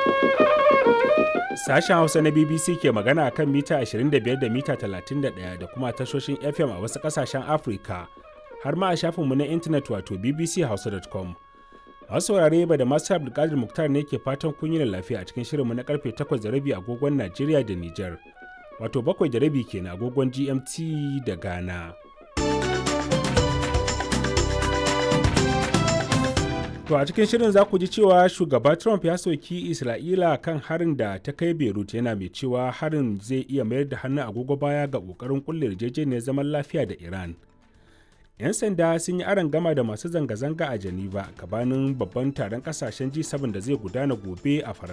Sashen Hausa na BBC ke magana kan mita 25 da mita 31 da kuma tashoshin FM a wasu ƙasashen Afirka, har ma a shafinmu na intanet wato bbchausa.com. Masu saurare ba da masu Abdulkadir Muktar ne ke fatan kun yi lafiya a cikin shirinmu na karfe 8 da rabi agogon Najeriya da Nijar, wato 7 da rabi kenan agogon GMT da Ghana. To a cikin shirin za ku ji cewa shugaba Trump ya soki Isra'ila kan harin da ta kai Beirut yana mai cewa harin zai iya mayar da hannun agogo baya ga ƙoƙarin kulle yarjejeniyar zaman lafiya da Iran. 'Yan sanda sun yi aron gama da masu zanga-zanga a Geneva gabanin babban taron kasashen G7 da zai gudana gobe a Faransa.